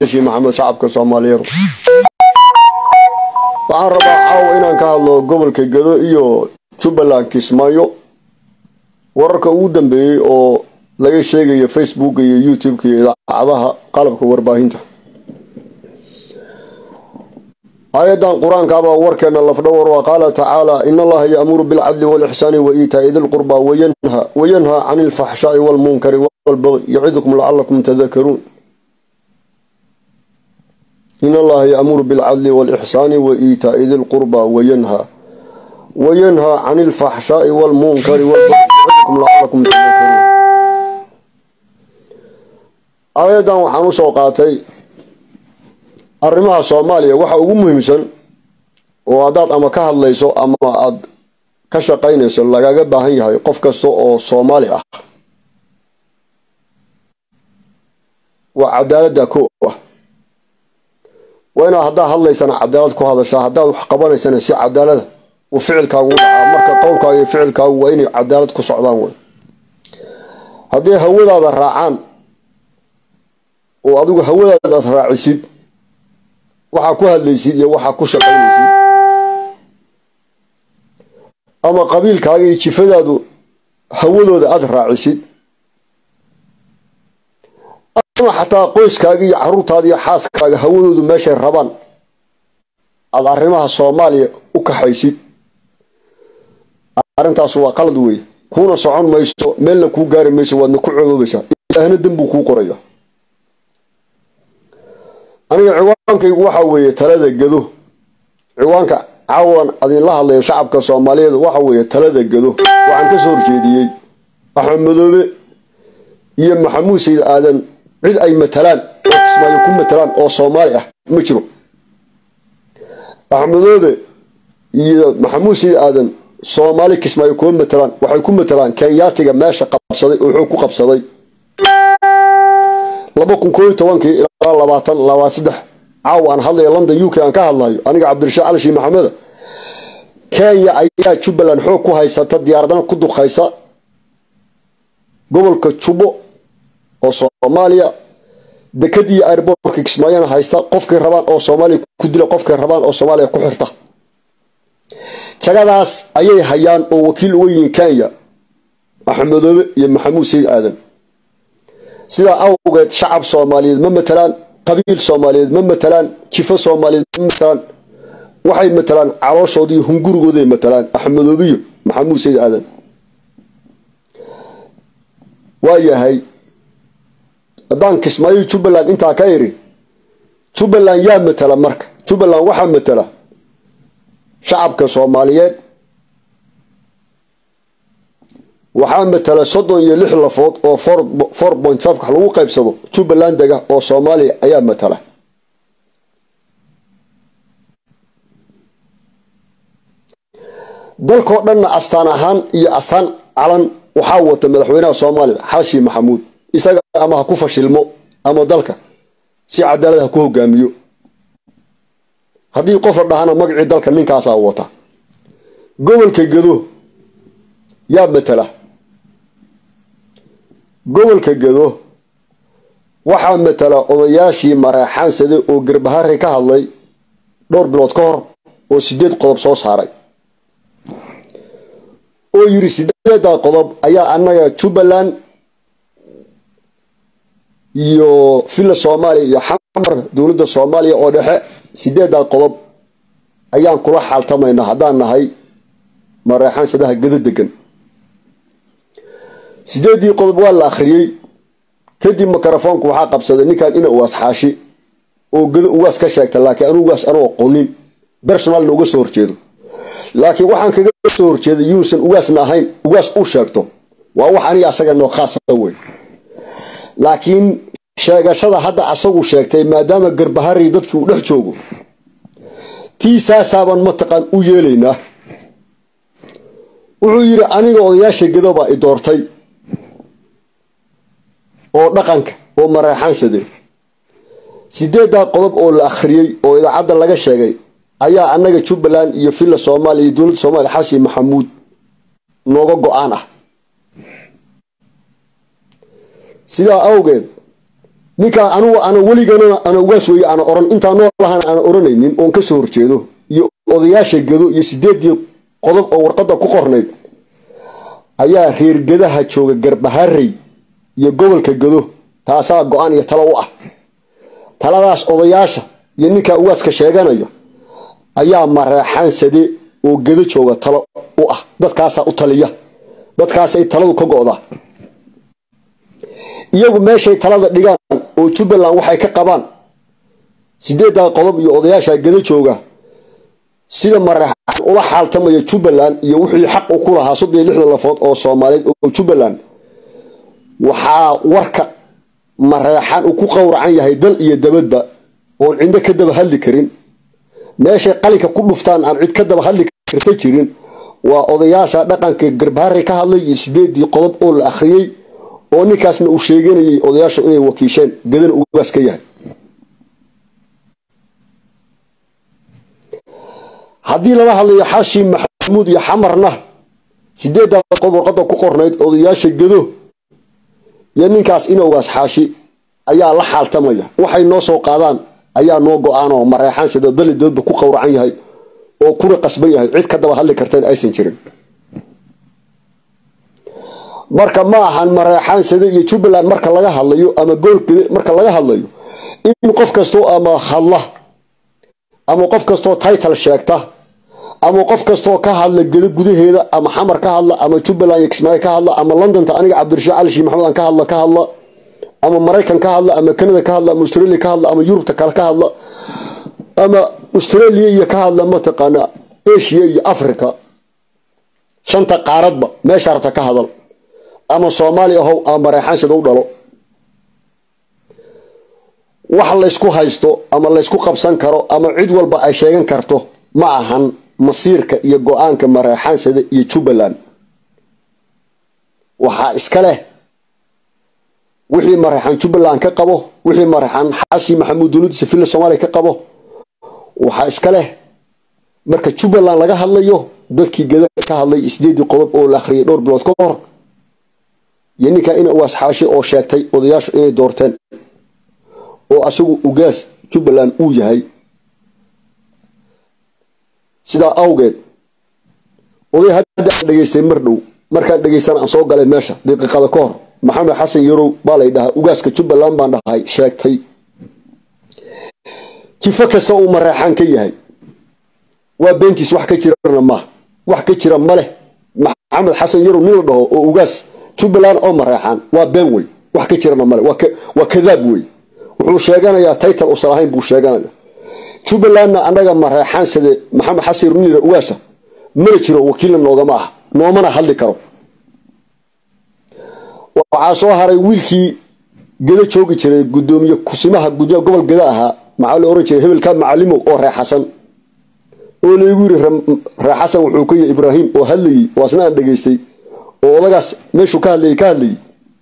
xaashi maxamed shacabka soomaaliyeed waxaan rabaa caawa inaan ka hadlo gobolka gado iyo jubbaland kismaayo wararka ugu dambeeyey oo laga sheegayo facebook iyo youtube-ka iyo idaacadaha qalabka warbaahinta aayadan qur-aankaabaa warkeena lafdhawar waa qaala tacaala in allaha yaamuru bilcadli walixsaani wa iitaa'i dilqurba wayanhaa cani ilfaxshaai walmunkari walbagyi yacidukum lacalakum tadakaruun in allaha yaamuru bilcadli walixsaani wa iitaa'i dilqurba wayanhaa wayanhaa cani ilfaxshaai walmunkari walbagyi yacidukum lacalakum tadakaruun aayadan waxaan usoo qaatay arrimaha soomaaliya waxa ugu muhiimsan oo haddaad ama ka hadlayso ama aad ka shaqaynayso lagaga baahan yahay qof kasta oo soomaali ah waa cadaaladda ko ah waa inaad haddaad hadlaysana cadaalad ku hadashaa haddaad wax qabanaysana si cadaalada uu ficilkaagu dhacaa marka qowlkaaga iyo ficilkaagu waa inay cadaalad ku socdaan wey haddii hawadaada raacaan oo adigu hawadaada aad raacisid waxaa ku hadlaysid iyo waxaa ku shaqaynaysid ama qabiilkaaga iyo jifadaadu hawadooda aada raacisid ama xataa qoyskaaga iyo caruurtaada iyo xaaskaaga hawadoodu meeshay rabaan aada arrimaha soomaaliya u kaxaysid arrintaas waa qalad wey kuuna socon mayso meelna kuu gaari mayso waadna ku coboobaysaa ilaahna dembuu kuu qoraya aniga ciwaankaygu waxaa weeye talada gado ciwaanka caawan adinla hadlayo shacabka soomaaliyeed waxa weeye talada gado waxaan ka soo horjeediyey axmed madoobe iyo maxamuud sayid aadan cid ay matalaan oo kismaayo ku matalaan oo soomaali ah ma jiro axmed madoobe iyo maxamuud sayid aadan soomaali kismaayo kuma matalaan waxay ku matalaan kenyaatiga meesha qabsaday oo xoog ku qabsaday laba kun kooiyo tobankii ilaa labaatan labaa saddex caawa aan hadlayo london u k aan ka hadlayo aniga cabdirashaaq cali shii maxameda kenya ayaa jubbaland xoog ku haysata diyaaradana ku duqaysa gobolka jubbo oo soomaaliya dekadii airbortka kismaayana haysta qofkay rabaan oo soomaaliya ku dila qofkay rabaan oo soomaaliya ku xirta jagadaas ayay hayaan oo wakiil uga yihiin kenya axmedoobe iyo maxamuud sayid aadan sidaa awgeed shacab soomaaliyeed ma matalaan qabiil soomaaliyeed ma matalaan jifo soomaaliyeed ma matalaan waxay matalaan calooshoodi iyo hungurigooday matalaan axmedoobiyo maxamuud sayid aadan waa yahay haddaan kismaayo jubbaland intaa ka iri jubbaland yaa matala marka jubbaland waxaa matala shacabka soomaaliyeed waxaa matala soddon iyo lix lafood oo four point five wax lagu qaybsado jubbaland dega oo soomaaliya ayaa matala dalkoo dhanna astaan ahaan iyo astaan calan waxaa wata madaxweynaha soomaaliya xaashi maxamuud isaga ama ha ku fashilmo ama dalka si cadaalad ha ku hogaamiyo haddii qof la dhahana magacii dalka ninkaasaa wata gobolka gado yaa matala gobolka gado waxaa matala odayaashii mareexaansade oo garbahari ka hadlay dhowr bilood ka hor oo sideed qodob soo saaray oo yiri sideeddaa qodob ayaa annaga jubbaland iyo villa soomaaliya iyo xamar dowladda soomaaliya oo dhexe sideeddaa qodob ayaan kula xaaltamaynaa haddaan nahay mareexaansadaha gado degan sideeddii qodob waa la akhriyey kadib mikrofoonku waxaa qabsaday ninkan ina ugaas xaashi oo gado ugaas ka sheegta laakiin anu ugaas anoo qonin bersonaalna uga soo horjeedo laakiin waxaan kaga soo horjeeday yuusan ugaasna ahayn ugaas u sheegto waa wax aniga asaga noo khaasa wey laakiin sheegashada hadda asagu sheegtay maadaama garbahari dadkii uu dhex joogo tii saasaaban mataqaan u yeelaynaa wuxuu yidhi aniga odayaasha gado baa i doortay oo dhaqanka oo mareexaansade sideeddaa qodob oo la akhriyey oo idaacadda laga sheegay ayaa annaga jubbaland iyo villa soomaaliya iyo dowladda soomaliya xaashi maxamuud nooga go-aan ah sidaa awgeed ninkaa anugu ana weligana ana ugaas weeye ana oran intaa noolahana ana oranaynin oon ka soo horjeedo iyo odayaasha gedo iyo sideedii qodob oo warqadda ku qornayd ayaa reergedaha jooga garbaharey iyo gobolka gedo taasaa go-aan iyo talo u ah taladaas odayaasha iyo ninkaa ugaaska sheeganaya ayaa mareexaan sade oo gedo jooga talo u ah dadkaasaa u taliya dadkaasay taladu ka go-daa iyagu meeshay talada dhigaan oo jubbaland waxay ka qabaan sideeddaa qodob iyo odayaasha gedo jooga sida mareexaan ula xaaltamaya jubbaland iyo wixii xaq u ku lahaa soddon iyo lixdan lafood oo soomaaliyeed oo jubbaland waxaa warka mareexaan uu ku qowracan yahay dal iyo dabadba oon cidno ka daba hadli karin meeshay qalinka ku dhuftaan aan cid ka daba hadli karta jirin waa odayaasha dhaqanka garbaharey ka hadlay iyo sideedii qodob oo la akhriyey oo ninkaasna uu sheeganayay odayaashu inay wakiisheen gadana ugaas ka yahay haddii lala hadlayo xaashi maxamuud iyo xamarna sideeddaa qodob warqadda ku qornayd odayaasha gado iyo ninkaas inowgaas xaashi ayaa la xaaltamaya waxay noo soo qaadaan ayaa noo go-aan oo mareexaan sida dalidoodba ku qowracan yahay oo kuna qasban yahay cid ka daba hadli kartana aysan jirin marka ma ahan mareexaan sade iyo jubbaland marka laga hadlayo ama goolkede marka laga hadlayo in qof kastoo ama hadla ama qof kastoo title sheegta ama qof kastoo ka hadla gedo gudaheeda ama xamar ka hadla ama jubbaland iyo kismaayo ka hadla ama londonta aniga cabdirashiid cali shii maxamed aan ka hadla ka hadla ama maraykan ka hadla ama canada ka hadla ama australia ka hadla ama yurubta kale ka hadla ama australia iyo ka hadla mataqaana asia iyo africa shanta qaaradba meesha rabta ka hadal ama soomaali ahow ama mareexaan sida u dhalo wax laysku haysto ama laysku qabsan karo ama cid walba ay sheegan karto ma ahan masiirka iyo go-aanka mareexaansada iyo jubbaland waxaa iska leh wixii mareexaan jubbaland ka qabo wixii mareexaan xaashi maxamuud dowladdiisa villa soomaaliya ka qabo waxaa iska leh marka jubbaland laga hadlayo dadkii gada ka hadlay sideedii qodob oo la akhriyay dhowr bilood ka hor iyo ninkaa ina ugaas xaashi oo sheegtay odayaashu inay doorteen oo asagu ugaas jubbaland uu yahay sidaa awgeed oday hadda aan dhegaystay mar dhow markaan dhegaystana aan soo galay meesha daqiiqada ka hor maxamed xasan yarow baa lay dhahaa ugaaska jubbaland baan dhahay sheegtay jifo kasta uu mareexaan ka yahay waa beentiis wax ka jirana maaha wax ka jira ma leh maxamed xasan yarow nin la dhaho oo ugaas jubbaland oo mareexaan waa been wey wax ka jirana male waa kadaab wey wuxuu sheeganayaa title usan ahayn buu sheeganaya jubbalandna annaga mareexaan sade maxamed xasan yarow nin yidha ugaasa mana jiro wakiilna noogama ah noomana hadli karo waxaa soo haray wiilkii geda joogi jiray gudoomiye kusimaha gudoomiya gobol geda ahaa maxaa la oran jiray hebelka macalimow oo reexasan oo laygu yiri reexasan wuxuu ka yahay ibraahim oo hadlayey oo asna aan dhegaystay oo odagaas meeshuu ka hadlayay ka hadlayay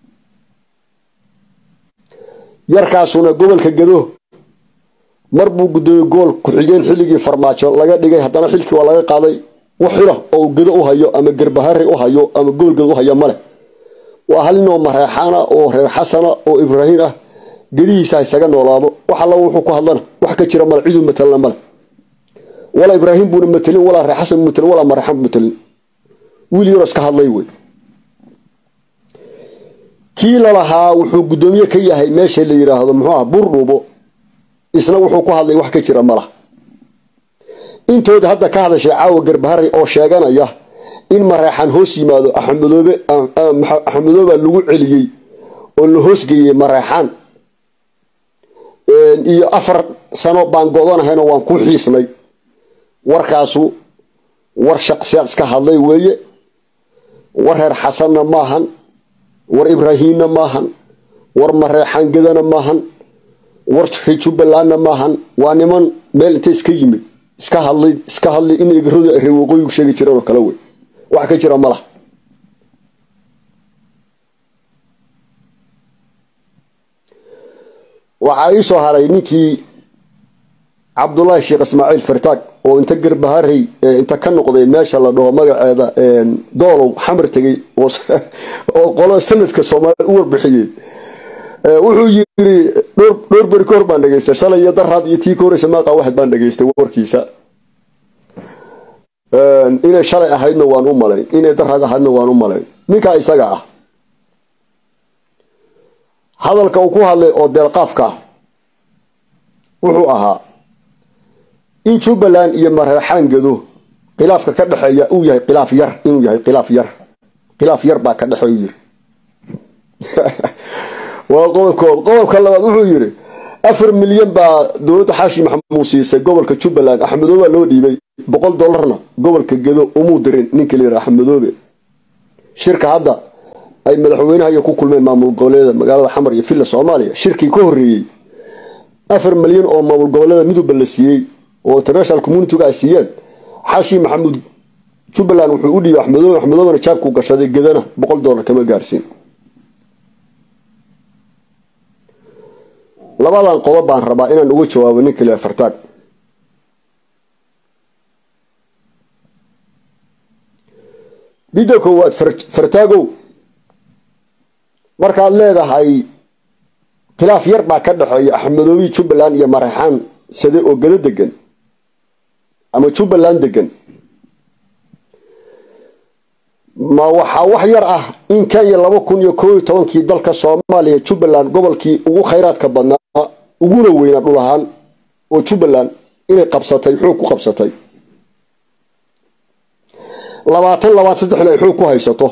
yarkaasuna gobolka gedo mar buu gudoomiye gobol ku-xigeen xilligii farmaajo laga dhigay haddana xilkii waa laga qaaday wax xila oo gedo u hayo ama gerbahari u hayo ama gobol gedo u hayo male waa hal ninoo mareexaana oo reer xasana oo ibraahiim ah gedihiisa haysaga noolaado wax alla wuxuu ku hadlana wax ka jira male ciduu matalana male walaa ibraahim buuna matelin walaa reer xasan bu matelin walaa mareexaan bu matelin wiil yaroo iska hadlay wey kii lalahaa wuxuu guddoomiye ka yahay meesha la yiraahdo muxuu ah buurdhuubo isna wuxuu ku hadlay wax ka jira malah intooda hadda ka hadashay caawa garbaharay oo sheeganaya in mareexaan hoos yimaado axmedoobe axmedoobaa lagu celiyey oo la hoosgeeyey mareexaan iyo afar sano baan go-danahayno waan ku xiisnay warkaasu war shaqsiyaad iska hadlay weeye war reer xasanna maahan war ibraahiimna maahan war mareexaan gedana maahan war reer jubbalandna maahan waa niman meel inta iska yimid iska hadlay iska hadlay in egaradu ay reer waqooyigu sheegi jireen oo kale wey wax ka jira malah waxaa ii soo haray ninkii cabdullaahi sheekh ismaaciil fartaag oo inta garbaharey inta ka noqday meesha la dhaho magaceeda doolow xamar tegey oo qolo sanadka soomaaliyed u warbixiyey wuxuu yiri dhowr beri ka hor baan dhegeystay shalay iyo daraad iyo tii ka horeysa maaqa waxad baan dhegeystay warkiisa inay shalay ahaydna waan u malayn inay daraad ahaydna waan u malayn ninkaa isaga ah hadalka uu ku hadlay oo deelqaafka ah wuxuu ahaa in jubbaland iyo mareexaan gado khilaafka ka dhexeeya uu yahay khilaaf yar inuu yahay khilaaf yar khilaaf yar baa ka dhexeeyu yiri waa qodobkood qodobka labaad wuxuu yiri afar milyan baa dowladda xaashi maxamuud siisay gobolka jubbaland axmedoobe loo dhiibay boqol dollarna gobolka gedo umuu dirin ninka layidhaha axmedoobe shirka hadda ay madaxweynaha iyo ku kulmeen maamul goboleeda magaalada xamar iyo villa soomaaliya shirkii ka horreeyey afar milyan oo maamul goboleeda midowba la siiyey oo international communitiga ay siiyeen xaashi maxamuud jubbaland wuxuu u dhiibay axmedoobe axmedoobena jaabkuu gashaday gedana boqol dollar kama gaarsiin labadan qodob baan rabaa inaan uga jawaabo ninka lia fartaag midda koowaad fartaagow markaad leedahay khilaaf yar baa ka dhexeeya axmedoobi jubbaland iyo mareexaan sade oo gado degan ama jubbaland degan ma waxaa wax yar ah in kenya laba kun iyo koob iyo tobankii dalka soomaaliya jubbaland gobolkii ugu khayraadka badnaa uguna weynaa dhul ahaan oo jubbaland inay qabsatay xoog ku qabsatay labaatan labaatan saddexna ay xoog ku haysato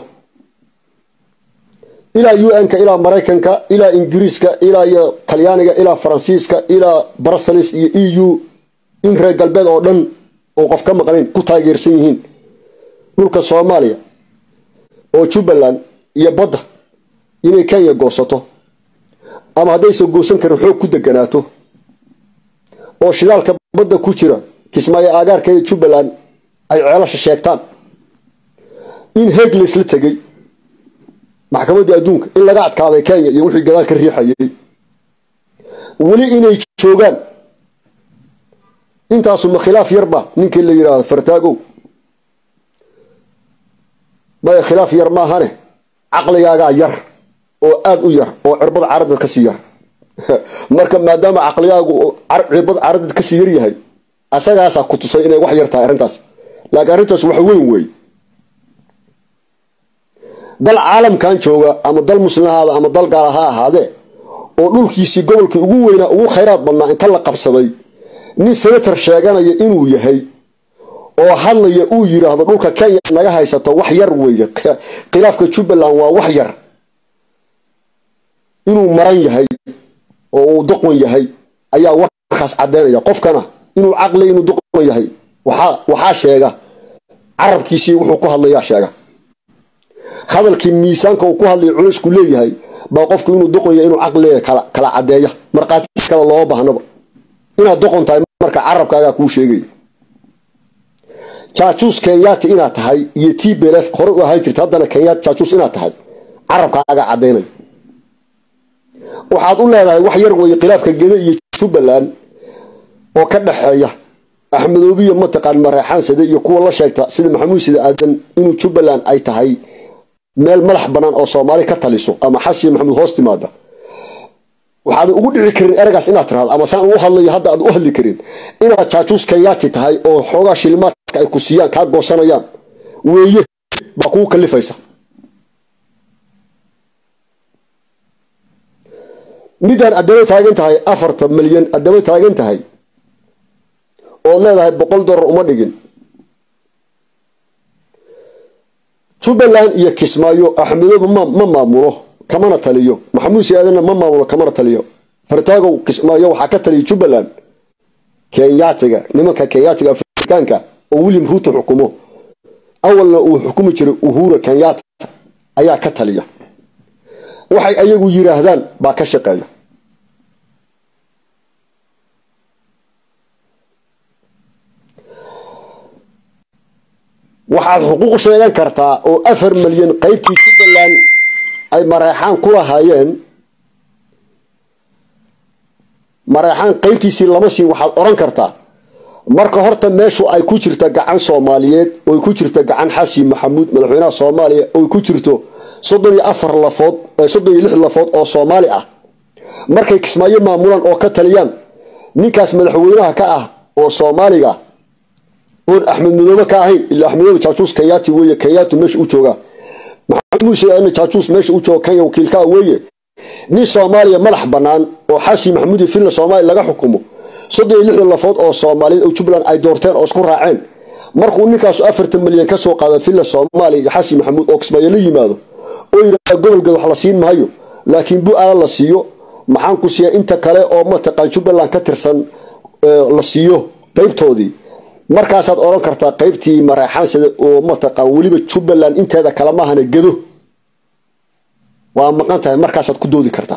ilaa u n-ka ilaa maraykanka ilaa ingiriiska ilaa iyo talyaaniga ilaa faransiiska ilaa brussels iyo e u in reer galbeed oo dhan oo qof ka maqnayn ku taageersan yihiin dhulka soomaaliya oo jubbaland iyo badda inay kenya goosato ama haddaysan goosan karin xoog ku deganaato oo shidaalka badda ku jira kismaayo aagaarka ee jubbaland ay ceelasha sheegtaan in heeg laysla tegay maxkamaddii adduunka in laga adkaaday kenya iyo wixii gadaal ka riixayay weli inay joogaan intaasuma khilaaf yarba ninkii la yidhaahdo fartaagow maya khilaaf yar maahane caqligaagaa yar oo aada u yar oo cirbad caradad kasii yar marka maadaama caqligaagu cirbad caradad kasii yar yahay asagaasaa ku tusay inay wax yar tahay arrintaas laakiin arrintaas wax weyn wey dal caalamkan jooga ama dal muslimahaada ama dal gaala ha ahaadee oo dhulkiisii gobolkii ugu weynaa ugu khayraad badnaa inta la qabsaday nin senator sheeganaya inuu yahay oo hadlaya uu yiraahdo dhulka kenya naga haysato wax yar weeye khilaafka jubbaland waa wax yar inuu maran yahay oo uu doqon yahay ayaa warkaas caddeynaya qofkana inuu caqli inuu doqon yahay waxaa sheega carabkiisii wuxuu ku hadlayaa sheega hadalkii miisaanka uu ku hadlaya culaysku leeyahay baa qofku inuu doqon yahay inuu caqliga kala caddeeya markhaati kale looma baahnaba inaad doqon tahay marka carabkaagaa kuu sheegaya jaajuus kenyaati inaad tahay iyo t belef hore u ahaan jirta haddana kenya jaajuus inaad tahay carabkaaga caddaynaya waxaad u leedahay wax yar weeye khilaafka gede iyo jubbaland oo ka dhexeeya axmedoobiya mataqaan mareexaan sade iyo kuwa la sheegta sida maxamuud sida aadan inuu jubbaland ay tahay meel madax bannaan oo soomaali ka taliso ama xashi maxamuud hoos timaada waxaad ugu dhici karin eragaas inaad tirahdo ama saan u hadlayo hadda aad u hadli karin inaad jaajuus kenyaati tahay oo xoogaa shilimaadka ay ku siiyaan kaa goosanayaan weeye baa kugu kalifaysa midaan addaba taagan tahay afartan milyan addaba taagan tahay ood leedahay boqol dollar uma dhigin jubbaland iyo kismaayo axmedoobe ma maamulo kamana taliyo maxamuud siaadanna ma maamulo kamana taliyo fartaagow kismaayo waxaa ka taliya jubbaland kenyaatiga nimanka kenyaatiga afrikaanka oo william ruuto xukumo awalna uu xukumi jiray uhura kenyaata ayaa ka taliya waxay ayagu yiraahdaan baa ka shaqeeya waxaad xuquuq sheegan kartaa oo afar milyan qaybtii jubbaland ay mareexaan ku lahaayeen mareexaan qaybtiisii lama siin waxaad oran kartaa marka horta meeshu ay ku jirta gacan soomaaliyeed oy ku jirto gacan xashi maxamuud madaxweynaha soomaaliya oy ku jirto soddon iyo afar lafood soddon iyo lix lafood oo soomaali ah markay kismaayo maamulaan oo ka taliyaan ninkaas madaxweynaha ka ah oo soomaaliga oon axmed madoobe ka ahayn ilaa axmed madoobe jaajuus kenyaati weeye kenyaatu meesha u joogaa maxamed muuse aadan jaajuus meesha u jooga kenya wakiilkaa weeye nin soomaaliya madax bannaan oo xashi maxamuud iyo finland soomaaliya laga xukumo soddon iyo lixdan lafood oo soomaaliyeed oo jubbaland ay doorteen oo isku raaceen markuu ninkaasu afartan milyan ka soo qaada finland soomaaliya iyo xashi maxamuud oo kismaayo la yimaado oo yidhahda gobolgeed wax la siin maayo laakiin bu-aala la siiyo maxaan ku siiya inta kale oo mataqaan jubbaland ka tirsan la siiyo qaybtoodii markaasaad odhan kartaa qaybtii mareexaansada oo mataqaan weliba jubbaland inteeda kale maahana gedo waa maqan tahay markaasaad ku doodi kartaa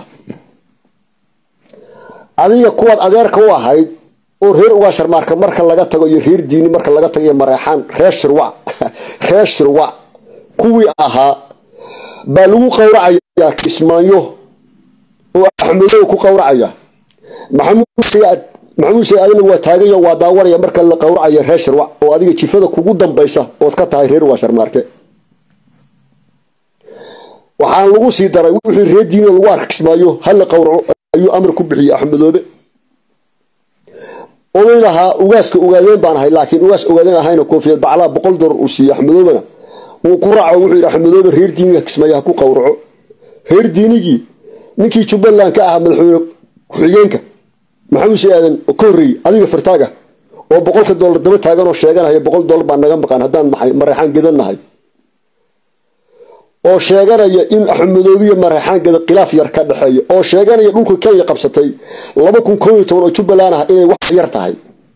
adiga kuwaad adeerka u ahayd oo reer ugaasharmaarka marka laga tago iyo reer diini marka laga tago iyo mareexaan reer shirwac reer shirwac kuwii ahaa baa lagu qowracayaa kismaayo oo axmedow ku qowracaya maxamuud sayaad maxamuud sayaad adina waa taagayo waa daawanaya marka la qowracaya reer shirwac oo adiga jifada kugu dambaysa ood ka tahay reer ugaasharmaarke waxaan lagu sii daray wixii reer diina lagu arka kismaayo hala qowraco ayuu amar ku bixiyey axmedoobe oday lahaa ugaaska ogaadeen baan ahay laakiin ugaas ogaadeen ahayna koofiyad baclaa boqol dolar uu siiyey axmedoobena wuu ku raaco wuxuu yidhi axmedoobe reer diiniga kismaayo ha ku qowraco reer diinigii ninkii jubbaland ka ahaa madaxweyne ku-xigeenka maxamuud si aadan ka horreeyey adiga fartaaga oo boqolka dollar daba taagan oo sheeganaya boqol dollar baa naga maqan haddaan nahay mareexaan gedan nahay oo sheeganaya in axmedoobiya mareexaan geda khilaaf yar ka dhexeeya oo sheeganaya dhulka kenya qabsatay laba kun koo iyo toban oo jubbaland ah inay wax yar tahay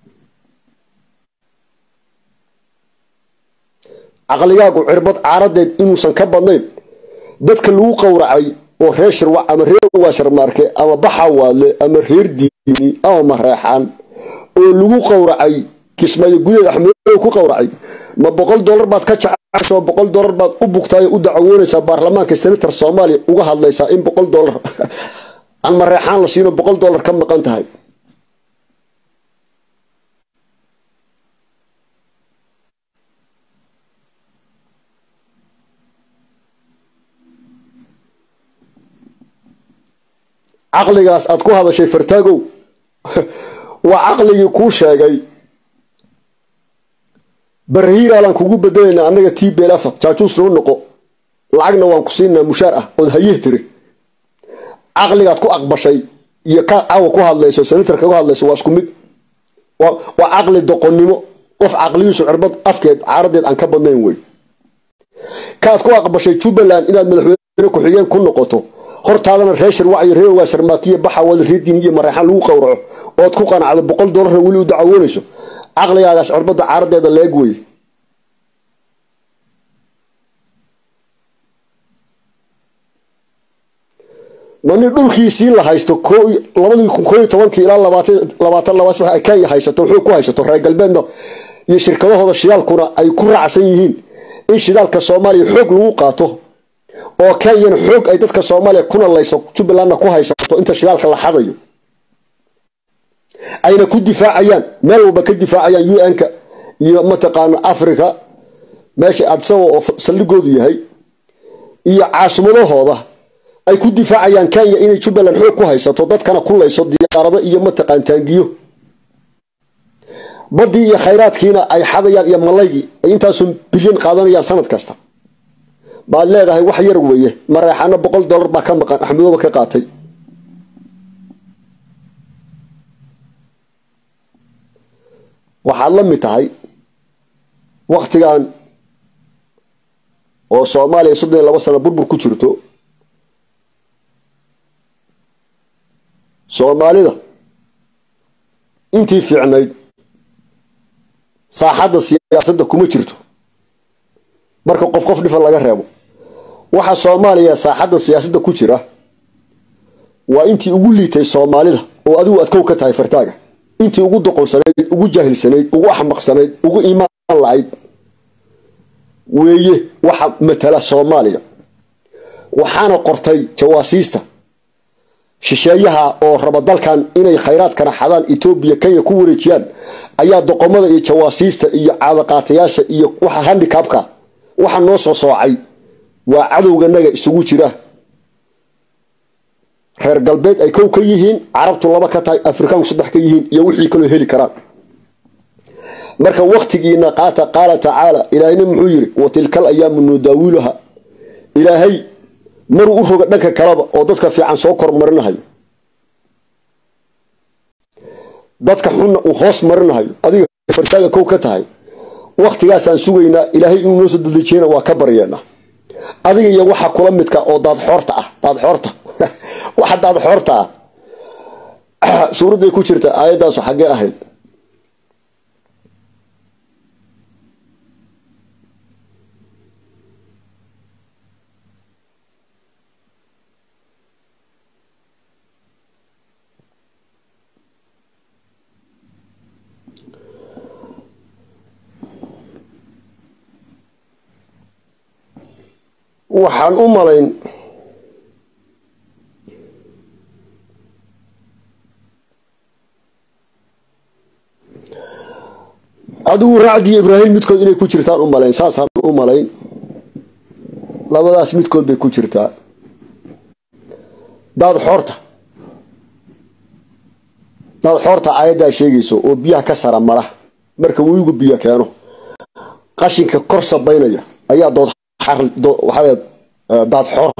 caqligaagu cirbad caaradeed inuusan ka badnayn dadka lagu qowracay oo reer shirwac ama reer ugaasharmaarke ama baxawaadle ama reer diini ama mareexaan oo lagu qowracay kismaayo gudaheed axmedoobe ku qowracay ma boqol dollar baad ka jecesho boqol dollar baad u bugtaay u dacawoonaysaa baarlamaanka senator soomaaliya uga hadlaysaa in boqol dollar aan mareexaan la siino boqol dollar ka maqan tahay caqligaas aad ku hadashay fartaagow waa caqligii kuu sheegay barahiiraalaan kugu bedelayna annaga t belafa jaajuus noo noqo lacagna waan ku siinaa mushaar ah ood hayih tiri caqligaad ku aqbashay iyo kaad caawa ku hadlayso senatarka ku hadlayso waa isku mid waa caqli doqonnimo qof caqligiisu cirbad afkeed caaradeed aan ka badnayn wey kaad ku aqbashay jubbaland inaad madaxweyne ku-xigeen ku noqoto hortaadana reer shirwac iyo reer ugaasharmaakiya baxawada reer diin iyo mareexaan lagu qowraco ood ku qanacdo boqol dollarna weli u dacawoonayso caqligaagaas cirbadda caaradeeda leeg wey ma nin dhulkiisii la haysto labadii kun koo iyo tobankii ilaa labaatan laba sax ay kenya haysato wuxuu ku haysato reer galbeedna iyo shirkadahooda shidaalkuna ay ku raacsan yihiin in shidaalka soomaaliya xoog lagu qaato oo kenyana xoog ay dadka soomaaliya kuna layso jubbalandna ku haysato inta shidaalka la xadayo ayna ku difaacayaan meel walba ka difaacayaan un-ka iyo mataqaana africa meesha adsawa oo saldhigoodu yahay iyo caasimadahooda ay ku difaacayaan kenya inay jubbaland xoog ku haysato dadkana ku layso diyaarado iyo mataqaan taangiyo baddii iyo khayraadkiina ay xadayaan iyo malaygii ay intaasu bilyan qaadanayaan sanad kasta baad leedahay wax yar weeye mareexaano boqol dollar baa ka maqan axmedooba ka qaatay waxaad la mid tahay waktigan oo soomaaliya soddon iyo laba sano burbur ku jirto soomaalida intii fiicnayd saaxadda siyaasadda kuma jirto marka qof qof dhifan laga reebo waxa soomaaliya saaxadda siyaasadda ku jira waa intii ugu liitay soomaalida oo adigu adkow ka tahay fartaaga intii ugu doqonsanayd ugu jaahilsanayd ugu axmaqsanayd ugu iimaan la-ayd weeye waxa matala soomaaliya waxaana qortay jawaasiista shisheeyaha oo raba dalkan inay khayraadkana xadaan etoobiya kenya ku wareejiyaan ayaa doqomada iyo jawaasiista iyo caadaqaatayaasha iyo waxa handicabka waxa noo soo soocay waa cadowganaga isugu jira reer galbeed ay kow ka yihiin carabtu laba ka tahay afrikaanku saddex ka yihiin iyo wixii kaloo heli karaan marka waktigiina qaata qaala tacaala ilaahayna muxuu yiri wa tilkal ayaamu nudaawiluha ilaahay maruu u roga dhanka kaleba oo dadka fiican soo kormarinahayo dadka xunna uu hoos marinahayo adiga fartaaga kow ka tahay waktigaasaan sugaynaa ilaahay inuu noo soo dadejiyana waa ka baryeenaa adiga iyo waxa kula midka oo daad xoorta ah daad xoorta waxa daad xoorta ah suuradday ku jirta aayaddaasu xaggee ahayd waxaan u malayn adigu raacdiiyo ibraahim midkood inay ku jirtaan u malayn saasaan u malayn labadaas midkood bay ku jirtaa daad xoorta daad xoorta aayaddaa sheegayso oo biyaha ka sara mara marka weyigu biyo keeno qashinka kor sabaynaya ayaa dood waxaa daad xoor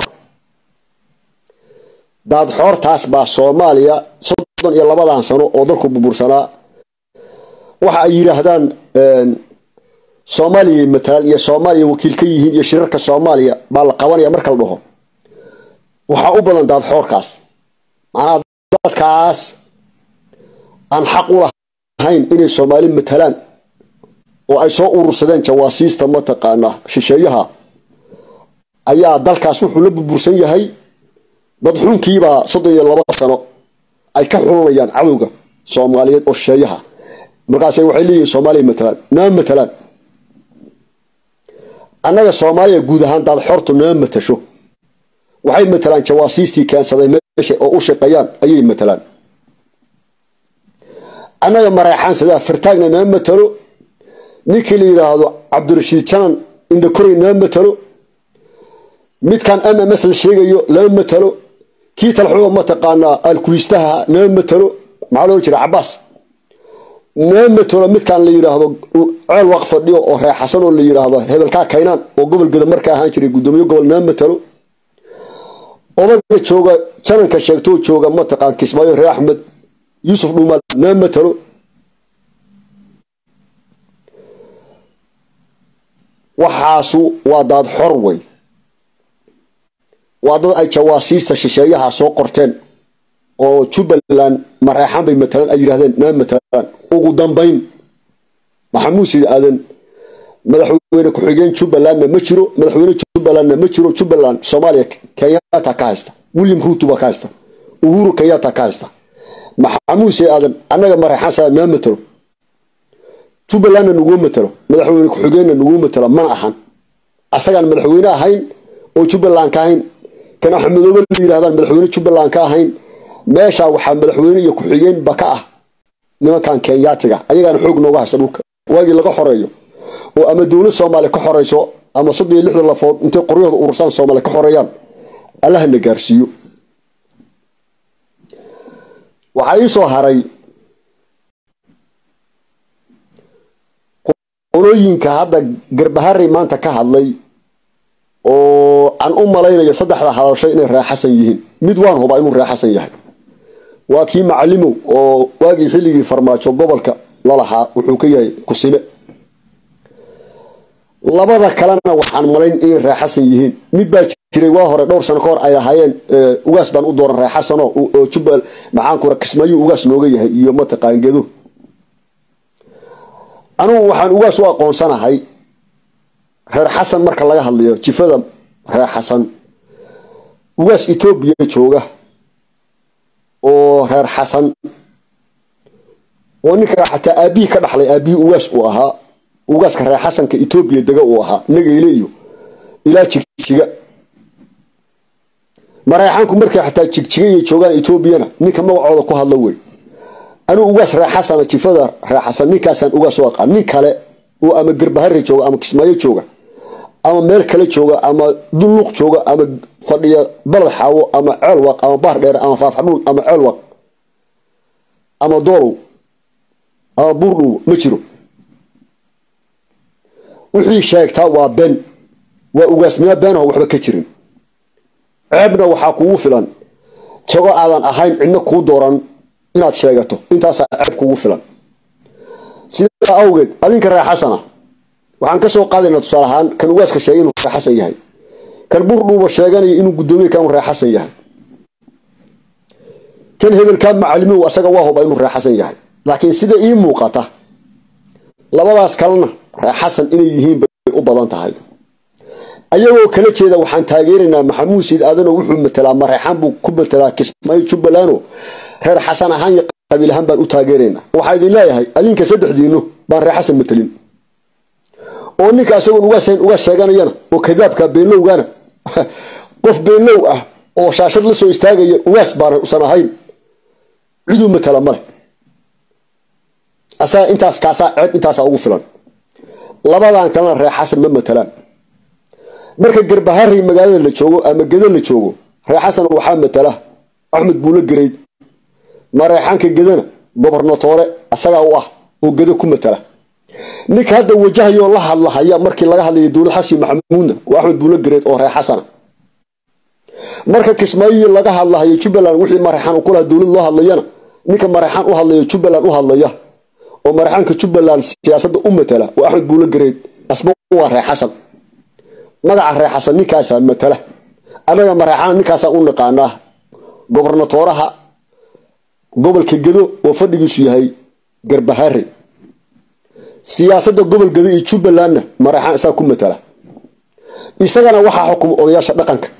daad xoortaas baa soomaaliya soddon iyo labadan sano oo dalku burbursanaa waxa ay yidhaahdaan soomaaliya matalan iyo soomaaliya wakiil ka yihiin iyo shirarka soomaaliya baa la qabanaya marka la dhaho waxaa u badan daad xoorkaas macnaha dadkaas aan xaq u lahayn inay soomaali matalaan oo ay soo urursadeen jawaasiista mataqaana shisheeyaha ayaa dalkaas wuxuu la burbursan yahay dadxunkiibaa soddon iyo laba sano ay ka xulanayaan cadowga soomaaliyeed oo shisheeyaha markaas waxay leeyihin soomaaliya matalaan nama matalaan annaga soomaaliya guud ahaan daad xortu nama matasho waxay matalaan jawaasiistii keensaday meesha oo u shaqeeyaan ayay matalaan annaga mareexaan sidaa fartaagna nama matalo ninkii la yidhaahdo cabdirashiid janan indhakoray nama matalo midkan m m s la sheegayo lama matalo kii talxuga mataqaanaa alkuistaha nama matalo maxaa loo jira cabaas nama matalo midkan la yidhaahdo ceel waq fadhiyo oo reexasan oo la yidhaahdo hebelkaa kaynaan oo gobol gada markaa ahaan jiray gudoomiye gobol nama matalo odaga jooga jananka sheegtoo jooga mataqaan kismaayo reer axmed yuusuf dhuumaal nama matalo waxaasu waa daad xor wey waa dad ay jawaasiista shisheeyaha soo qorteen oo jubbaland mareexan bay matalaan ay yidhahdeen nama matalaan ugu dambayn maxamuud sidi aadan madaxweyne ku-xigeen jubbalandna ma jiro madaxweyne jubbalandna ma jiro jubbaland soomaaliya kenyatta ka haysta william ruutu baa ka haysta uhuru kenyatta ka haysta maxamuud sidi aadan annaga mareexan saa nama matalo jubbalandna naguma matalo madaxweyne ku-xigeenna naguma matalo mana ahan asagaan madaxweyne ahayn oo jubbaland ka ahayn kan axmedoobe la yirahdaan madaxweyne jubbaland ka ahayn meesha waxaa madaxweyne iyo ku-xigeen ba ka ah nimankan kenyaatiga ayagaana xoog nooga haysta dhulka waagii laga xoreeyo oo ama dowlad soomaaliya ka xoreyso ama soddon iyo lixdan lafood intay qoryahooda urursaan soomaaliya ka xoreeyaan allahana gaarsiiyo waxaa ii soo haray qolooyinka hadda garbaharey maanta ka hadlay oo aan u malaynayo saddexda hadashay inay raaxasan yihiin mid waan hubaa inuu raaxasan yahay waa kii macalimow oo waagii xilligii farmaajo gobolka lalahaa wuxuu ka yahay kusime labada kalena waxaan malayn inay raaxasan yihiin mid baa jiray waa hore dhowr sano ka hor ay lahaayeen ugaas baan u dooran raaxasano oo jubbal maxaankura kismaayuu ugaas nooga yahay iyo mataqaan gedo anugu waxaan ugaas u aqoonsanahay reer xasan marka laga hadlayo jifada reer xasan ugaas etoobiya jooga oo reer xasan oo ninka xataa aabihii ka dhaxlay aabihii ugaas uu ahaa ugaaska reer xasanka etoobiya dega uu ahaa nageyle iyo ilaa jigjiga mareexaanku markay xataa jigjiga iyo joogaan etoobiyana ninka magacooda ku hadla wey anigu ugaas reer xasana jifada reer xasan ninkaasaan ugaas u aqaan nin kale oo ama garbahare jooga ama kismaayo jooga ama meel kale jooga ama dulluuq jooga ama fadhiya balad xaawo ama ceelwaq ama baar dheer ama faafxadhuun ama ceelwaq ama doolow ama buurdhuw ma jiro wixii sheegtaa waa been waa ugaasnimo beenaho waxba ka jirin ceebna waxaa kugu filan jago aadan ahayn cidna kuu dooran inaad sheegato intaasaa ceeb kugu filan sidaa awgeed adinka reer xasana waxaan ka soo qaadaynaa tusaale ahaan kan ugaaska sheegay inuu reer xasan yahay kan buurdhuuba sheeganaya inuu guddoomiye kan reer xasan yahay kan hebelkaa macalimow asaga waa huba inuu reer xasan yahay laakiin sida ii muuqata labadaas kalena reer xasan inay yihiin bay u badan tahay ayagoo kala jeeda waxaan taageeraynaa maxamuud siid aadanoo wuxuu matelaa mareexaan buu ku matelaa kismaayo jubbalando reer xasan ahaan iyo qabiil ahaan baan u taageeraynaa waxaa idin leeyahay adinka saddexdiinu baan reer xasan matelin oo ninka isagoon ugaashayn uga sheeganayana oo kadaabka beenlowgana qof beenlow ah oo shaashad la soo istaagaya ugaas baana usan ahayn ciduu matala male asaga intaas kaasaa ceeb intaasaa ugu filan labadan kalena reer xasan ma matalaan marka garbaharey magaalada la joogo ama gedo la joogo reer xasan waxaa matala axmed buulo gereyd mareexaanka gedana gobornatoore asagaa u ah oo gedo ku matala ninka hadda wajahayoo la hadlahaya markii laga hadlaya dowlad xasan maxamuudna waa axmed buulo gereyd oo reer xasana marka kismaayo laga hadlahayo jubbaland wixii mareexaan u kulaha dowlad loo hadlayana ninka mareexaan u hadlaya jubbaland u hadlaya oo mareexaanka jubbaland siyaasadda u matala waa axmed buulo gereyd asba waa reer xasan magaca reer xasan ninkaasaa matala annaga mareexaan ninkaasaan u naqaanaa gobornatooraha gobolka gedo oo fadhigiisu yahay garbahare siyaasadda gobol gedo iyo jubbalandna mareexaan isaa ku matala isagana waxaa xukuma odayaasha dhaqanka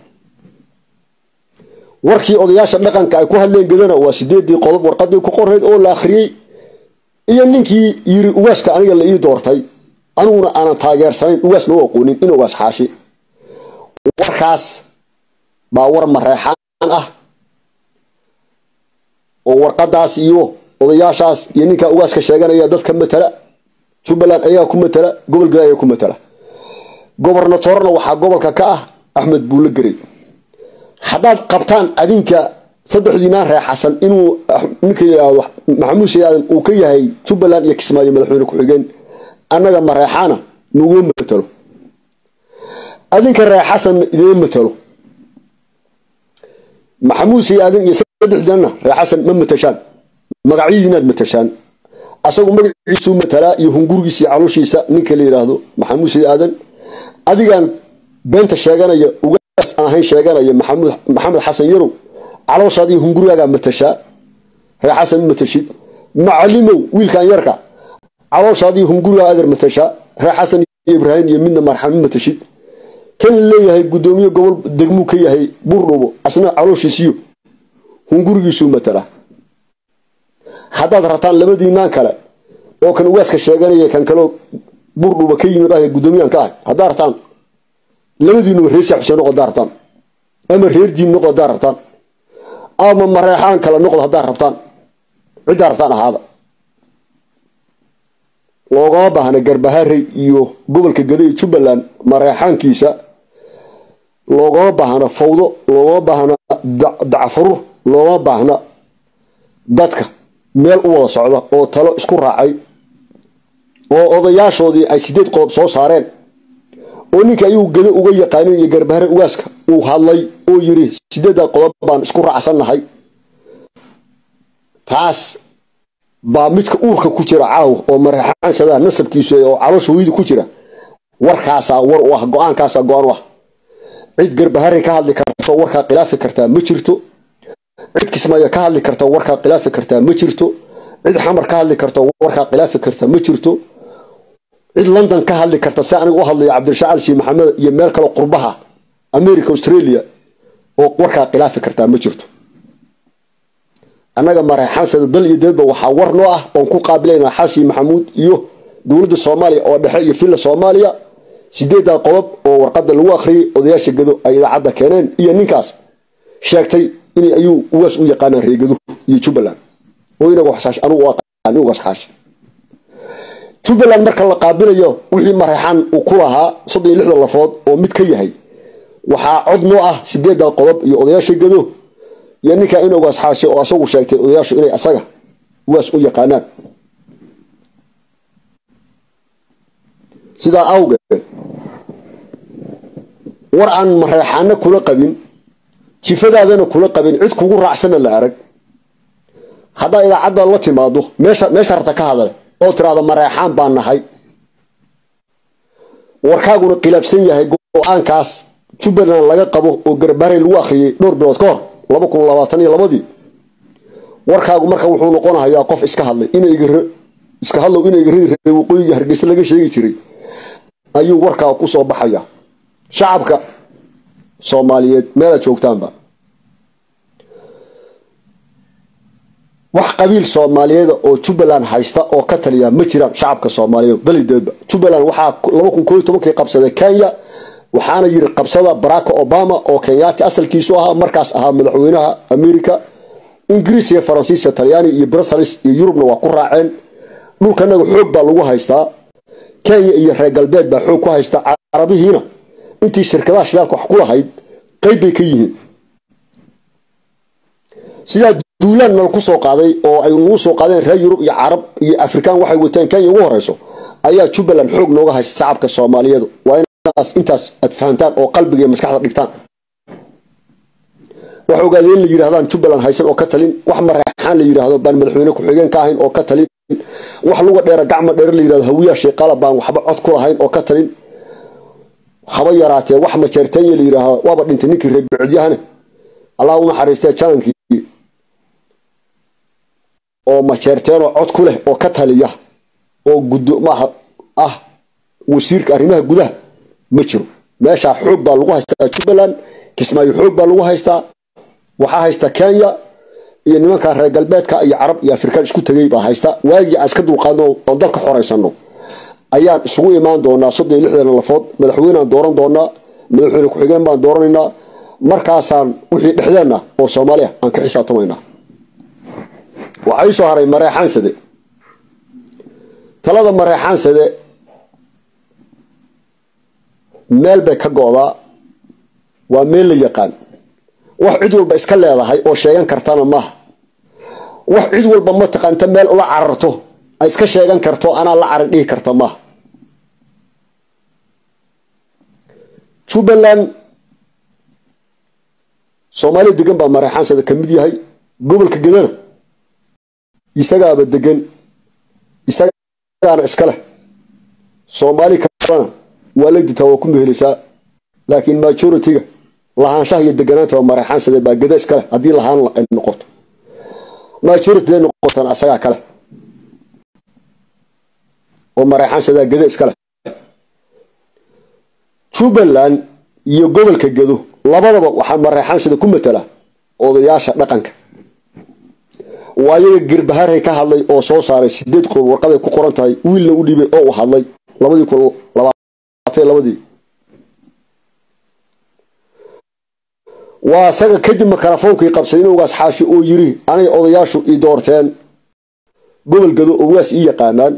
warkii odayaasha dhaqanka ay ku hadleen gedana waa sideedii qodob warqadii ku qorayd oo la akhriyey iyo ninkii yiri ugaaska aniga la ii doortay aniguna aanan taageersanayn ugaasna u aqoonin in ugaas xaashi warkaas baa war mareexaan ah oo warqadaas iyo odayaashaas iyo ninkaa ugaaska sheeganaya dadka matala jubbaland ayaa ku matala gobol geda ayaa ku matala gobornatorna waxaa gobolka ka ah axmed buulo gerey haddaad qabtaan adinka saddexdiinaan reer xasan inuu ninka yidhaahdo maxamuud sayaadan uu ka yahay jubbaland iyo kismaayo madaxweyne ku-xigeen annaga mareexaana naguma matalo adinka reer xasanna idima matalo maxamuud sayaadan iyo saddexdiinana reer xasan ma matashaan magacyadiinaad matashaan asagu magaciisuu matalaa iyo hungurigiisa iyo calooshiisa ninka la yidhaahdo maxamuud sayaadan adigaan beenta sheeganaya ugaas aan ahayn sheeganaya maxamuud maxamed xasan yarow calooshaad iyo hungurigaagaa matashaa reer xasan ma matashid macalimow wiilkan yarka calooshaad iyo hungurigaa adeer matashaa reer xasan iyo ibraahim iyo midna marxan ma matashid kan leeyahay guddoomiye gobol degmuu ka yahay buurdhubo asna calooshiisiyo hungurigiisuu matalaa haddaad rabtaan labadiinaan kale oo kan ugaaska sheeganaya kan kaleo buurdhuba ka yimid ah guddoomiyahan ka ahay haddaa rabtaan labadiinuba reer saa xuseen noqo haddaa rabtaan ama reer diin noqo haddaa rabtaan ama mareexaan kale noqdo haddaa rabtaan ciddaa rabtaan ahaada loogama baahna garbaharey iyo gobolka gada iyo jubbaland mareexaankiisa loogama baahna fawdo loogama baahna dacfurur loogama baahna dadka meel u wada socda oo talo isku raacay oo odayaashoodii ay sideed qodob soo saareen oo ninka ayuu gedo uga yaqaanin iyo garbahare ugaaska uu hadlay oo yiri sideedda qodob baan isku raacsannahay taas baa midka uurka ku jira caaw oo mareexaanshadaa nasabkiisu oo caloosha hooyada ku jira warkaasaa war u ah go-aankaasaa go-aan u ah cid garbahare ka hadli karto warkaa khilaafi kartaa ma jirto cid kismaayo ka hadli karta warkaa khilaafi kartaa ma jirto cid xamar ka hadli karta warkaa khilaafi karta ma jirto cid london ka hadli karta si aniga u hadlayo cabdirashaaq alshi maxamed iyo meel kale qurbaha america australia oo warkaa khilaafi kartaa ma jirto annaga mareexaansada dal iyo deedba waxaa war noo ah oon ku qaabilaynaa xaashi maxamuud iyo dowladda soomaaliya oo dhexe iyo villa soomaaliya sideeddaa qodob oo warqadda lagu akhriyay odayaasha gado ay idaacadda keeneen iyo ninkaas sheegtay in ayuu ugaas u yaqaanaan reegado iyo jubbaland oo inaga anugu aqaan ugaas xaashi jubbaland marka la qaabilayo wixii mareexaan uu ku lahaa soddon iyo lixdan lafood oo mid ka yahay waxaa cod noo ah sideedan qodob iyo odayaasha gado iyo ninkaa in ogaas xaashe oo asagu sheegtay odayaashu inay asaga ugaas u yaqaanaan sidaa awgeed war aan mareexaana kula qabin jifadaadana kula qabin cid kugu raacsana la arag haddaa idaacadda la timaado meesha meesha rabta ka hadal oo tiraahdo mareexaan baan nahay warkaaguna khilaafsan yahay go-aankaas jubbaland laga qabo oo garbaarey lagu akhriyay dhowr bilood ka hor laba kun labaatan iyo labadii warkaagu marka wuxuu noqonahayaa qof iska hadlay inaygar iska hadlow inaygaradi rabay waqooyiga hargeysa laga sheegi jiray ayuu warkaa ku soo baxaya shacabka soomaaliyeed meelaad joogtaanba wax qabiil soomaaliyeeda oo jubbaland haysta oo ka taliya ma jiraan shacabka soomaaliyeed dalideedba jubbaland waxaa laba kun kooiy tobankii qabsaday kenya waxaana yiri qabsada baraka obama oo kenyaati asalkiisu ahaa markaas ahaa madaxweynaha america ingiriis iyo faransiiska talyaani iyo brussels iyo yurubna waa ku raaceen dhulkanaga xoog baa lagu haystaa kenya iyo reer galbeed baa xoog ku haysta carabihiina intii shirkadaha shidaalka wax ku lahayd qeyb bay ka yihiin sidaa duulaan nala ku soo qaaday oo ay nagu soo qaadeen reer yurub iyo carab iyo afrikaan waxay wateen kenya ugu horeyso ayaa jubbaland xoog nooga haysta shacabka soomaaliyeedu waa inaas intaas aad fahantaan oo qalbiga iyo maskaxda dhigtaan wax ogaadeen in la yidhahdaan jubbaland haysan oo ka talin wax mareexaan la yidhaahdo baan madaxweyne ku-xigeen ka ahayn oo ka talin wax luga dheera gacma dheere la yidhahdo hawiyaa sheeqaala baan waxba cod ku lahayn oo ka talin haba yaraatee wax majeerteenya la yidhaahdo waaba dhintay ninkii reer bicodyahane allah u naxariistee janankii oo majeerteenoo cod ku leh oo ka taliya oo gudoomaha ah wasiirka arrimaha gudaha ma jiro meeshaa xoog baa lagu haystaa jubbaland kismaayo xoog baa lagu haystaa waxaa haysta kenya iyo nimanka reer galbeedka iyo carab iyo afrikaan isku tegay baa haysta waagii aan iska dulqaadno oo dalka xoraysano ayaan isugu imaan doonaa soddon iyo lixdan lafood madaxweyneaan dooran doonaa madaxweyne ku-xigeen baan dooranaynaa markaasaan wixii dhexdeenna oo soomaaliya aan ka xisaabtamaynaa waxaa ii soo haray mareexaansade talada mareexaansade meel bay ka go-daa waa meel la yaqaan wax cid walba iska leedahay oo sheegan kartana maaha wax cid walba mataqaanta meel ula cararto ay iska sheegan karto anaa la carar dhihi karta maaha jubbaland soomaaliya degan baa mareexaansada ka mid yahay gobolka gedana isagaaba degan isagaana iska leh soomaali kalena waa la ditaa waa ku mehelaysaa laakiin majoritiga lahaanshaha iyo deganaanta waa mareexaansade baa geda iska leh haddii lahaan ay noqoto majority day noqotaan asagaa kale oo mareexaansadaa geda iska leh jubbaland iyo gobolka gedo labadaba waxaa mareexaansada ku matala odayaasha dhaqanka waa ayaga girbaharay ka hadlay oo soo saaray sideed qodob warqaday ku qoran tahay wiilna u dhibay oo uu hadlay labadii kun labaatan labadii waa isaga kadib makarafoonkai qabsaday in ugaas xaashi oo yiri anay odayaashu ii doorteen gobol gado oo ugaas ii yaqaanaan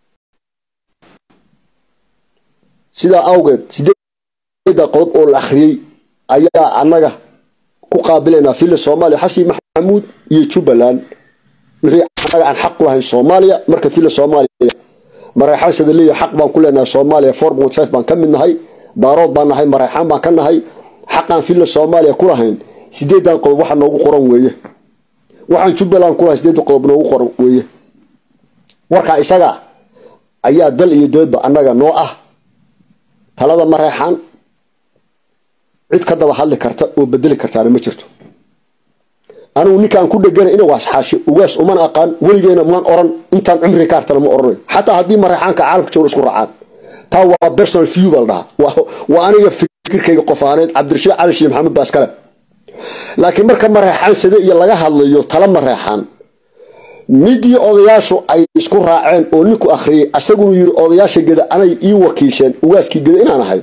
sidaa awgeed sideeda qodob oo la akhriyey ayaa annaga ku qaabilaynaa filla soomaaliya xashi maxamuud iyo jubbaland wixii annaga aan xaq ku lahayn soomaaliya marka filla soomaaliya mareexaansada leeyahay xaq baan ku leenahay soomaaliya four point five baan ka mid nahay daarood baan nahay mareexaan baan ka nahay xaqaan filla soomaaliya ku lahayn sideedan qodob waxa noogu qoran weeye waxaan jubbaland ku lahayn sideeda qodob noogu qoran weeye warkaa isaga ayaa dal iyo doodba annaga noo ah talada mareexaan cid ka daba hadli karta oo bedeli kartaana ma jirto anigu ninkaan ku dhegana ina waasxaashi ugaas uman aqaan weligeena maan oran intaan cumri ka hartana ma oranayo xataa haddii mareexaanka caalamka jooga isku raacaan taa waa personal view baa la dhahaa waa aniga fikirkayga qof ahaaneed cabdirashiid cali sheekh maxamed baa iskale laakiin marka mareexaan sade iyo laga hadlayo tala mareexaan midii odayaashu ay isku raaceen oo ninku akhriyay asagunu yiri odayaasha geda anay ii wakiisheen ugaaskii geda inaan ahay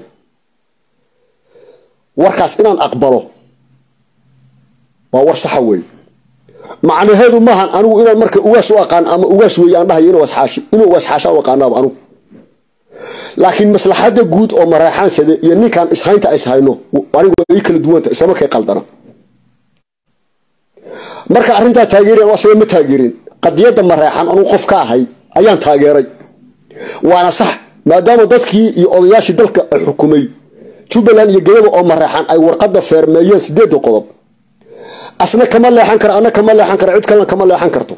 warkaas inaan aqbalo waa war saxa weeye macnaheedu maahan anigu inaan marka ugaas u aqaan ama ugaas weeye aan dhahayo inuu wasxaashi inuu wasxaasha u aqaanaaba anigu laakiin maslaxadda guud oo mareexaansade iyo ninkan ishaynta ishayno anigu ay kala duwanta isama kay qaldana marka arrintaa taageereen asaga ma taageerin qadiyadda mareexan anuu qof ka ahay ayaan taageeray waana sax maadaama dadkii iyo odayaashii dalka ay xukumay jubbaland iyo gayada oo mareexan ay warqadda feermeeyeen sideedda qodob asna kama leexan kara ana kama leexan kara cid kalena kama leexan karto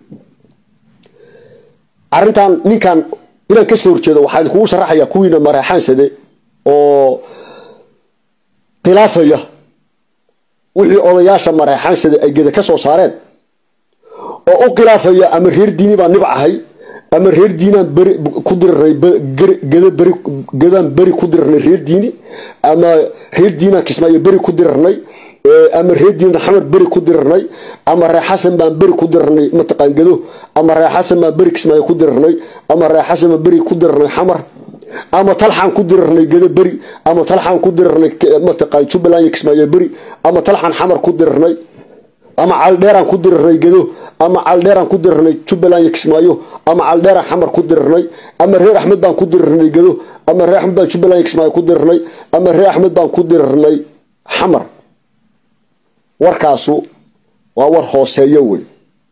arrintan ninkan inaan ka soo horjeedo waxaa idinkugu sharaxaya kuwiina mareexaansade oo khilaafaya wixii odayaasha mareexaansade ay geda ka soo saareen oo u khilaafaya ama reer diini baa nibcahay ama reer diinaan beri ku dirarnay geda beri gedaan beri ku dirarnay reer diini ama reer diinaan kismaayo beri ku dirarnay ama reer diin xamar beri ku dirarnay ama ree xasan baan beri ku dirarnay mataqaan gedo ama ree xasan baan beri kismaayo ku dirarnay ama ree xasan baan beri ku dirarnay xamar ama talxaan ku dirarnay gedo beri ama talxaan ku dirarnay mataqaan jubbaland iyo kismaayo beri ama talxaan xamar ku dirarnay ama caldheeraan ku dirarnay gedo ama caldheeraan ku dirarnay jubbaland iyo kismaayo ama caldheeraan xamar ku dirarnay ama reer axmed baan ku dirarnay gedo ama reer axmed baan jubbaland iyo kismaayo ku dirarnay ama reer axmed baan ku dirarnay xamar warkaasu waa war hooseeyo wey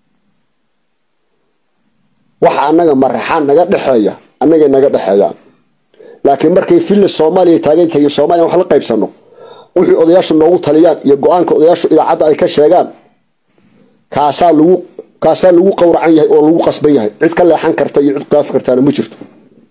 waxa annaga mareexaan naga dhexeeya annagay naga dhexeeyaan laakiin markay villa soomaaliya taagantahay iyo soomaaliya wax la qaybsano wixii odayaashu noogu taliyaan iyo go-aanka odayaashu idaacadda ay ka sheegaan kaasaa lagu kaasaa lagu qowracan yahay oo lagu qasban yahay cid ka leexan karta iyo cid khilaafi kartaana ma jirto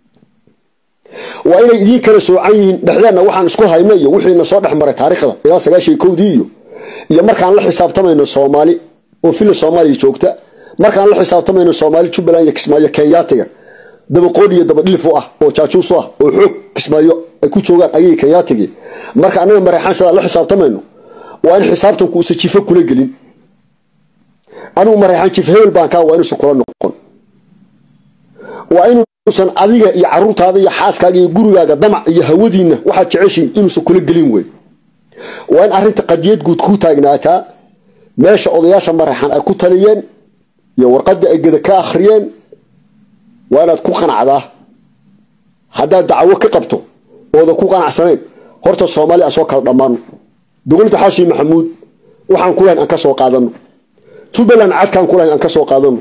waa inay idiin kala soocan yihiin dhexdeenna waxaan isku hayno iyo wixiina soo dhex maray taariikhda ilaa sagaashan kowdii iyo iyo markaan la xisaabtamayno soomaali oo villa soomaaliya joogta markaan la xisaabtamayno soomaali jubbaland iyo kismaayo kenyaatiga dabaqood iyo dabadhilif u ah oo jaajuus u ah oo xoog kismaayo ay ku joogaan ayay kenyaatigii marka annaga mareexaan sidaa la xisaabtamayno waa in xisaabtanku uusan jifo kula gelin anigu mareexaan jif hebel baan kaa waa inuusan kula noqon waa inuusan adiga iyo caruurtaada iyo xaaskaaga iyo gurigaaga damac iyo hawadiinna waxaad jeceshiin inuusan kula gelin wey waa in arrinta qadiyad guud kuu taagnaataa meesha odayaasha mareexan ay ku taliyeen iyo warqadii ay geda ka akhriyeen waa inaad ku qanacdaa haddaad dacwo ka qabto ooda ku qanacsanayn horta soomaali aan soo kala dhammaano dowladda xaashi maxamuud waxaan ku lahayn aan ka soo qaadano jubbaland cadkaan ku lahayn aan ka soo qaadano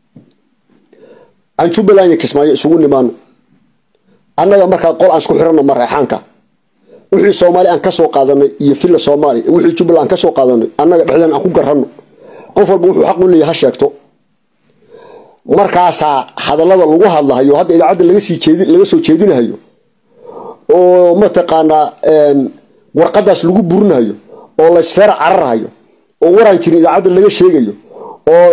aan jubbaland iyo kismaayo isugu nimaano annaga markaa qol aan isku xiranno mareexaanka wixii soomaali aan kasoo qaadanay iyo villa soomaaliya wixii jubbaland aan kasoo qaadanay annaga dhexdeen aan ku garanno qof walba wuxuu xaq u leeyahay ha sheegto markaasaa hadallada lagu hadlahayo hadda idaacadda lagasii jeedi laga soo jeedinahayo oo mataqaanaa warqadaas lagu burinahayo oo laysfeer cararhayo oo waraan jirin idaacadda laga sheegayo oo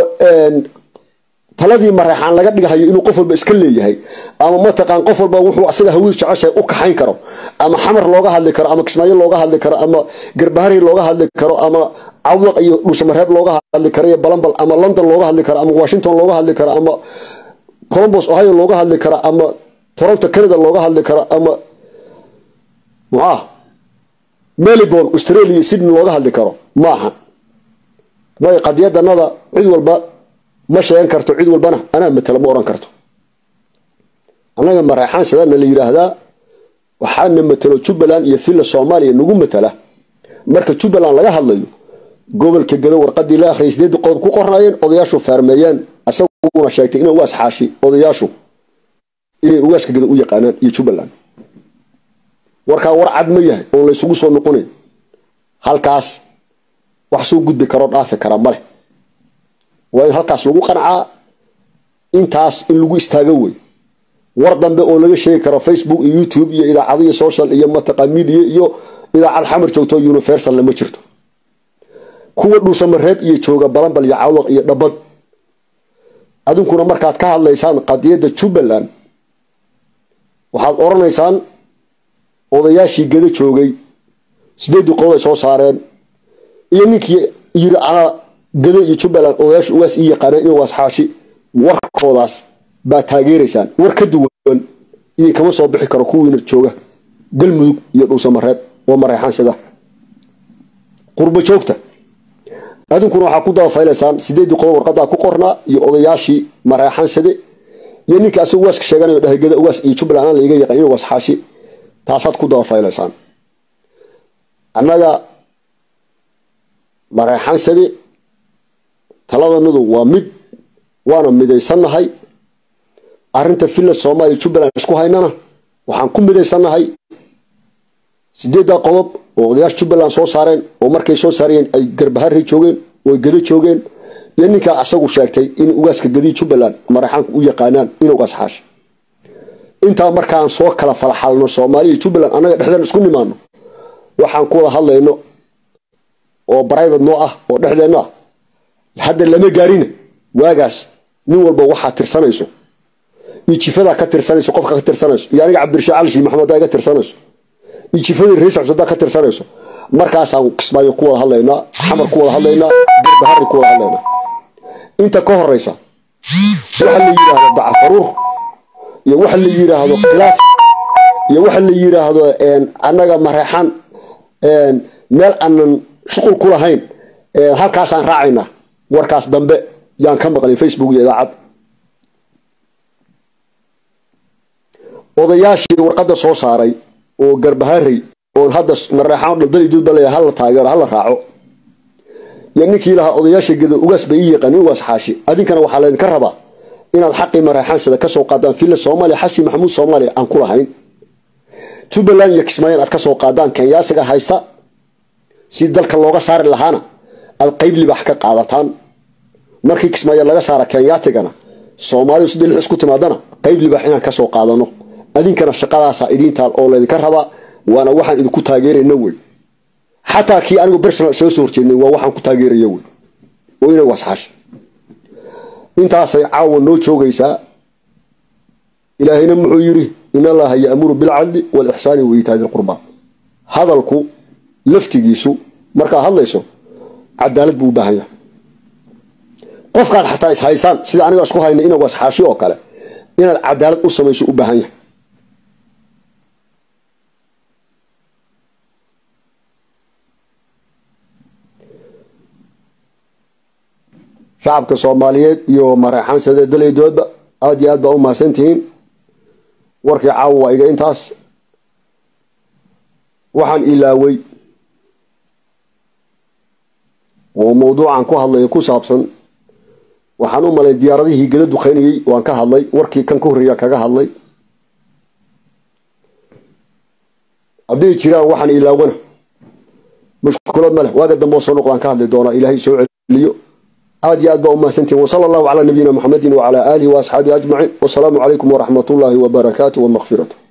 taladii mareexaan laga dhigahayo inuu qof walba iska leeyahay ama mataqaan qof walba wuxuu asaga hawadiis jeceshahay u kaxayn karo ama xamar looga hadli karo ama kismaayo looga hadli karo ama garbahari looga hadli karo ama cawdaq iyo dhuusamareeb looga hadli karo iyo balambal ama london looga hadli karo ama washington looga hadli karo ama colombos ohio looga hadli karo ama toronto canada looga hadli karo ama muxaa melbourne australia iyo sydney looga hadli karo maaha may qadiyadanada cid walba ma sheegan karto cid walbana anaa matala ma oran karto annaga mareexaan sidaana la yiraahdaa waxaana matalo jubbaland iyo villa soomaaliya nagu matala marka jubbaland laga hadlayo gobolka gado warqadii la akhriyay sideedii qodob ku qornaayeen odayaashu faarmeeyeen asaguna sheegtay inay ugaas xaashi odayaashu inay ugaaska gado u yaqaanaan iyo jubbaland warkaa war cad ma yahay oo laysugu soo noqonayn halkaas wax soo gudbi karoo dhaafi kara maleh waa in halkaas lagu qancaa intaas in lagu istaago wey war dambe oo laga sheegi karo facebook iyo youtube iyo idaacado iyo social iyo mataqa media iyo idaacad xamar joogto universalna ma jirto kuwa dhuusamareeb iyo jooga balambal iyo cawdaq iyo dhabad adinkuna markaad ka hadlaysaan qadiyadda jubbaland waxaad oranaysaan odayaashii gada joogay sideedii qodob ay soo saareen iyo ninkii yiri anaa gado iyo jubbaland odayaashu ugaas ii yaqaaneen in waas xaashi warkoodaas baa taageeraysaan war ka duwan idin kama soo bixi karo kuwiina jooga galmudug iyo dhuusamareeb oo mareexaan sida qurbo joogta adinkuna waxaa ku dabafaylaysaan sideedii qodob warqadaa ku qornaa iyo odayaashii mareexaan side iyo ninka asaga ugaaska sheeganayo dhahay geda ugaas iyo jubbaland aan laiga yaqaan inuu ugaas xaashi taasaad ku daba faylaysaan annaga mareexaansade taladanadu waa mid waana midaysannahay arrinta villa soomaaliya jubbaland isku haynana waxaan ku midaysannahay sideeddaa qodob oo odayaasha jubbaland soo saareen oo markay soo saarayeen ay garbaharey joogeen oo gado joogeen iyo ninkaa asagu sheegtay in ugaaska gadii jubbaland mareexaanku u yaqaanaan in ugaas xaashi intaa markaan soo kala falxalno soomaaliya jubbaland annaga dhexdeen isku nimaano waxaan ku wada hadlayno oo brivate noo ah oo dhexdeenno ah hadda lama gaarina waagaas nin walba waxaa tirsanayso iyo jifadaa ka tirsanayso qofka ka tirsanayso iyo aniga cabdirashiid cali shii maxamed iga tirsanayso iyo jifadii reis cusada ka tirsanayso markaasaan kismaayo ku wada hadlaynaa xamar ku wada hadlaynaa bahari ku wada hadlaynaa inta ka horeysa waxa la yidhaahdo bacafaruur iyo waxa la yidhaahdo khilaaf iyo waxa la yidhaahdo annaga mareexaan meel aanan shuqul ku lahayn halkaasaan raacaynaa warkaas dambe yaan ka maqlin facebook iyo idaacad odayaashii warqadda soo saaray oo garbaharey oo hadda mareexaan dhaldali judbale hala taageero hala raaco iyo ninkii lahaa odayaasha gedo ugaas bay ii yaqaan ugaas xaashi adinkana waxaa laydinka rabaa inaad xaqii mareexaansada kasoo qaadaan villa soomaaliya xashi maxamuud soomaaliya aan ku lahayn jubbaland iyo kismaayan aad kasoo qaadaan kenyaasiga haysta si dalka looga saari lahaana aad qeyb libax ka qaadataan markii kismaayo laga saara kenyaatigana soomaalidu sidii lix isku timaadana qeyb libax inaan kasoo qaadano adinkana shaqadaasa idiintaal oo laydinka rabaa waana waxaan idinku taageerayna wey xataa kii anigu bersonal isaga soo horjeednay waa waxaan ku taageeraya wey oo ina wasxaash intaasay caawa noo joogaysaa ilaahayna muxuu yidhi in allaha ya'muru bilcadli walixsaani wa iitaadi lqurba hadalku laftigiisu markaad hadlayso cadaalad buu u baahan yahay qofkaad xataa ishaysaan sida aniga isku hayna inagu asxaashi oo kale inaad cadaalad u samayso u baahan yahay shacabka soomaaliyeed iyo mareexaansade dalaydoodba aada iyo aad baa u mahadsantihiin warkii caawa waa iga intaas waxaan ilaaway oo mawduucan ku hadlaya ku saabsan waxaan u malay diyaaradihii gada duqeynayey waan ka hadlay warkii kan ka horreeya kaga hadlay hadday jiraan waxaan ilaawana mushkulad ma leh waaga dambe oo soo noqdaan ka hadli doonaa ilaahay soo celiyo aad iyo aad baa u mahadsantihin wsala allahu calaa nabiyina muxamedin wacalaa aalihi wa asxaabihi ajmaciin wasalaamu calaykum waraxmat ullaahi wabarakaatu wamaqfiratu